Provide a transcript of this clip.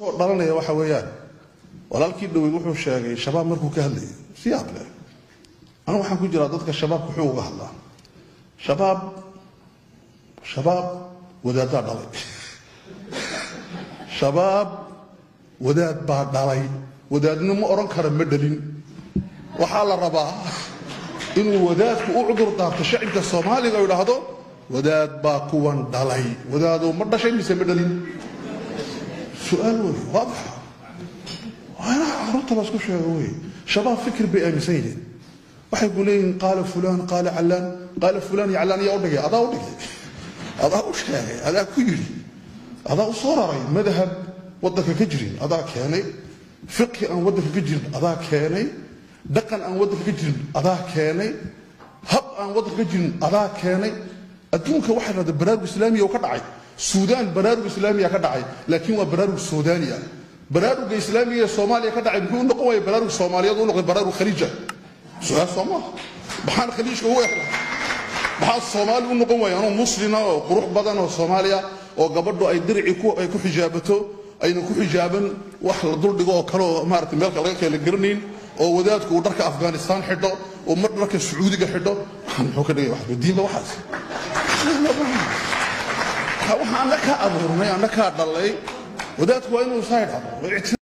dhalanaya waxa weeyaan walaalkii dhaweyd wuxuu sheegay shabaab markuu ka hadlayay si yaab leh anu waxaan ku jiraa dadka shabaabka wuxuu uga hadlaa shabaab shabaab wadaaddaa dhalay shabaab wadaad baa dhalay wadaadna ma odhan kara ma dhalin waxaa la rabaa inuu wadaadku u cudur daarto shacibka soomaaliga oo idhaahdo wadaad baa kuwan dhalay wadaadoo ma dhashay mise ma dhalin su-aal wey waadixa waa inaa carruurta la isku sheego wey shabaab fikir bay aaminsan yihiin waxay ku leeyihiin qaala fulaan qaala callaan qaala fulaan iyo callaan ayaa u dhigay adaa u dhigay adaa u sheegay adaa ku yidhi adaa u soo raray madhab waddanka ka jirin adaa keenay fiqhi aan waddanka ka jirin adaa keenay dhaqan aan waddanka ka jirin adaa keenay hab aan waddanka ka jirin adaa keenay adduunka waxay dhahda baraarug islaamiya oo ka dhacay suudaan baraarug islaamiya ka dhacay laakiin waa baraarug suudaani ah baraaruga islaamiga ee soomaaliya ka dhacay muxuu u noqon waaya baraarug soomaaliyeed u noqday baraarug khaliija su-aal soo maaha maxaan khaliijka ugu ehla maxaa soomaali u noqon waaya anoo muslima oo qurux badan oo soomaaliya oo gabadhu ay dirci ay ku xijaabato ayna ku xijaaban wax la duldhigo oo kale oo maarata meelka laga kala garanayn oo wadaadku uu dharka afghanistan xidho oo mar dharka sacuudiga xidho muxuu ka dhigay wax diinba waxaas waxaan anna kaa abuurnay anna kaa dhalay wadaadku waa inuu saa idhahdo